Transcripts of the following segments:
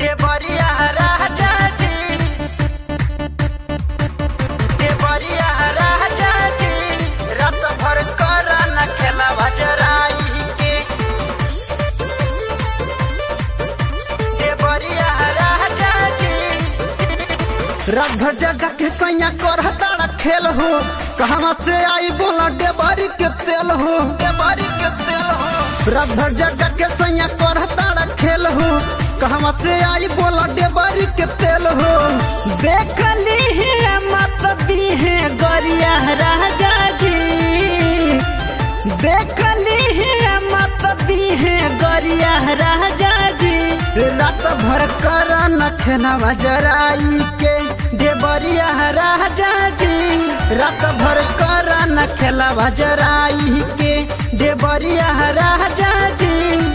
देवरिया राजा जी देवरिया राजा जी रात भर कर न खेला बजराई के देवरिया राजा जी रात भर जगह के सैया कर तारा खेल हो कहवा से आई बोला डेबारी के तेल हो देवरी के तेल हो रात भर जगह के सैया कर तारा खेल हो कहवा से आई बोला डेबारी के तेल हो देख ली है मत दी है गरिया राजा जी देख ली है मत दी है गरिया राजा जी रात भर कर न खेना जराई के देवरिया राजा जी रात भर कर न खेला जराई के देवरिया राजा जी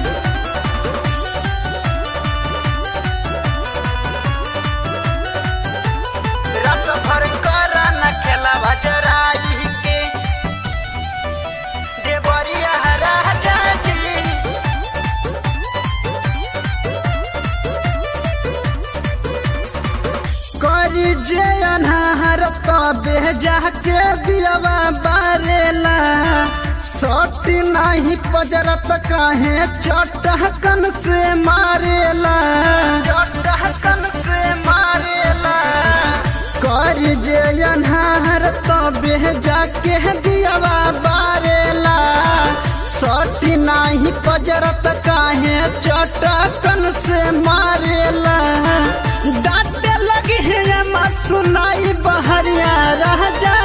रात भर कर न खेला बजराई के देवरिया राजा जी करी जे अनहार तबे जाके दियावा बारेला सट नाही पजरत काहे चटहकन से मारेला चटहकन से मारेला कर जे अनहार तबे जाके दियावा बारेला सट नाही पजरत काहे चटकन से मारेला डांटे लगी है माँ सुनाई बहरिया राजा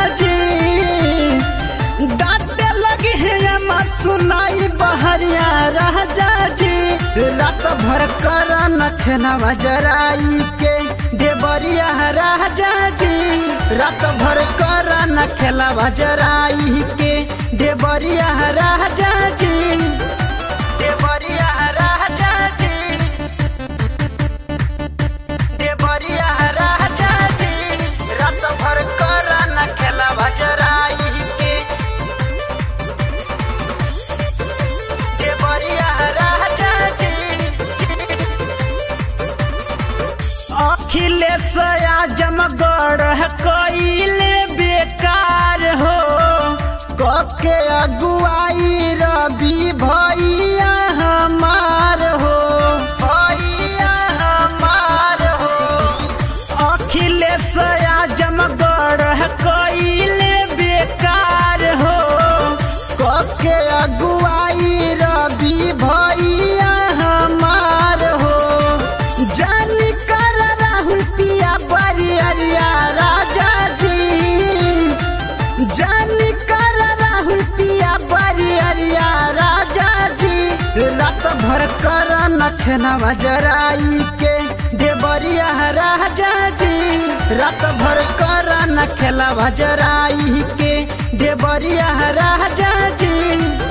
जी डांटे लगी है माँ सुनाई बहरिया राजा जी रात भर कर नखना जराई के देवरिया राजा जी रात भर कर नखेला जराई के देवरिया राजा जी देवरिया राजा जी देवरिया राजा जी रात भर कर न खेला बजराई के देवरिया राजा जी अखिलेश आजमगढ़ कइले बेकार हो कके अगुआई रवि भैया हमार हो भैया हमार हो अखिलेश आजमगढ़ कइले बेकार हो कके अगुआई रवि भैया हमार हो जानी कर राहुल पिया बरियरिया राजा जी जानी कर राहुल पिया बरियरिया राजा जी रात भर कर नखना जराई के देवरिया राजा जी रात भर कर नखेला जराई के देवरिया राजा जी